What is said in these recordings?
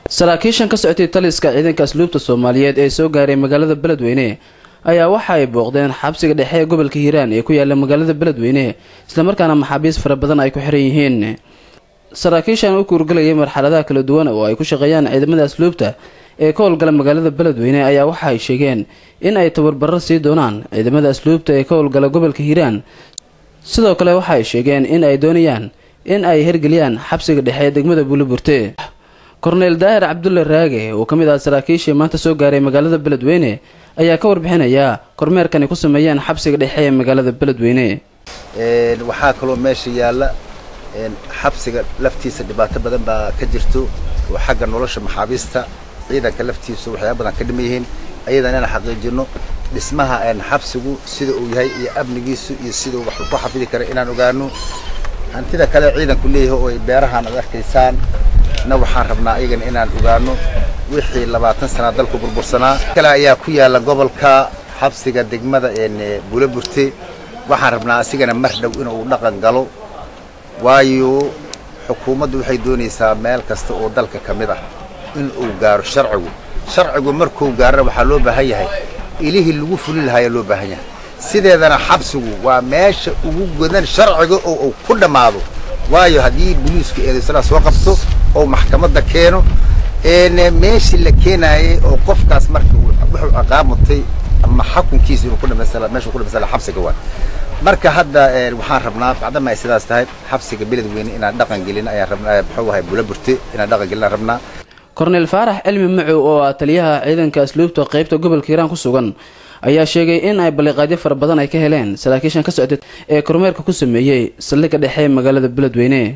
saraakiishan ka socotay taliska ciidanka asluubta soomaaliyeed ee soo gaaray magaalada beledweyne ayaa waxa ay booqdeen xabsiga dhexe ee gobolka hiiraan ee ku yaala magaalada beledweyne islamarkaana maxaabiis fara badan ay ku xiran yihiin saraakiishan u kuurgalayay marxaladaha kala duwan oo ay ku shaqeeyaan ciidamada asluubta ee ka howlgala magaalada beledweyne ayaa waxa ay sheegeen in ay tabarbarro sii doonaan ciidamada asluubta ee ka howlgala gobolka hiiraan sidoo kale waxa ay sheegeen in ay doonayaan in ay hergeliyaan xabsiga dhexe ee degmada buuliburte korneyl daahir cabdulle raage oo ka mid ah saraakiishii maanta soo gaaray magaalada beledweyne ayaa ka warbixinaya kormeerkan ay ku sameeyeen xabsiga dhexe ee magaalada beledweyne waxaa kaloo meesha yaalla xabsiga laftiisa dhibaato badan baa ka jirto oo xagga nolosha maxaabiista ciidanka laftiisa waxyaaba badan ka dhiman yihiin ayadan inaan xaqiijino dhismaha xabsigu sida uu yahay iyo amnigiisu iyo sidau wax ku xafidi kara inaan ogaano hantida kale ciidanku leeyahay oo ay beerahaan ad arkaysaan na waxaan rabnaa ayagana inaan ogaano wixii labaatan sanaa dalku burbursanaa kale ayaa ku yaalla gobolka xabsiga degmada buulaburte waxaan rabnaa asigana mar dhow inuu dhaqan galo waayo xukuumaddu waxay doonaysaa meel kasta oo dalka ka mid ah in uu gaaro sharcigu sharcigu markuu gaarana waxaa loo baahan yahay ilihii lagu fuli lahaaya loo baahan yahay sideedana xabsigu waa meesha ugu godan sharciga oo uu ku dhammaado waayo haddii boliisku eedaysana soo qabto oo maxkamadda keeno meeshii la keenaayay oo qofkaas marka wuxuu ciqaamutay ama xakunkiisa inuu ku dhamaystira meesha ku dhamaystira xabsiga waay marka hadda waxaan rabnaa bacdama ay sidaas tahay xabsiga beledweyne inaan dhaqan gelin ayaan rabnaa muxuu ahay bulaburte inaan dhaqan gelin aan rabnaa korneyl faarax cilmi macow oo ah taliyaha ciidanka asluubta qaybta gobolka hiiraan ku sugan ayaa sheegay in ay balliqaadyo fara badan ay ka heleen saraakiishan ka socday ee kormeerka ku sameeyey saldhigga dhexe ee magaalada beledweyne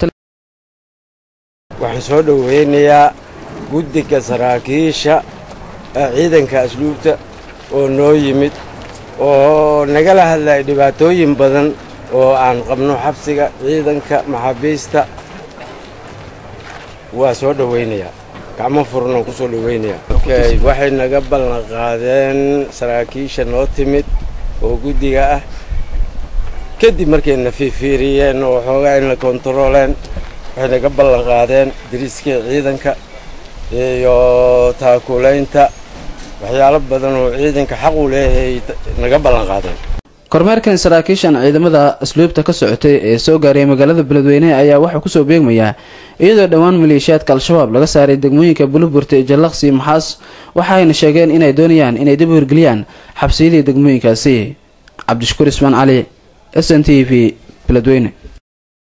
waxaan soo dhoweynayaa guddiga saraakiisha ciidanka asluubta oo noo yimid oo nagala hadlaya dhibaatooyin badan oo aan qabno xabsiga ciidanka maxaabiista waa soo dhowaynayaa gacmo furnan ku soo dhowaynayaa waxay naga ballan qaadeen saraakiisha noo timid oo guddiga ah kadib markayna fiifiiriyeen oo xoogaa in la kontarooleen waxay naga ballan qaadeen dariiskii ciidanka iyo taakulaynta waxyaalo badan oo ciidanka xaq uu leeyahay naga ballan qaadeen kormeerkan saraakiishan ciidamada asluubta ka socotay ee soo gaaray magaalada beledweyne ayaa waxaa kusoo beegmayaa iyadoo dhowaan maleeshiyaadka al-shabaab laga saaray degmooyinka buluburte jallaqsi maxaas waxaayna sheegeen inay doonayaan inay dib u hirgeliyaan xabsiyadii degmooyinkaasi cabdishakuur ismaan cali s n t v beledweyne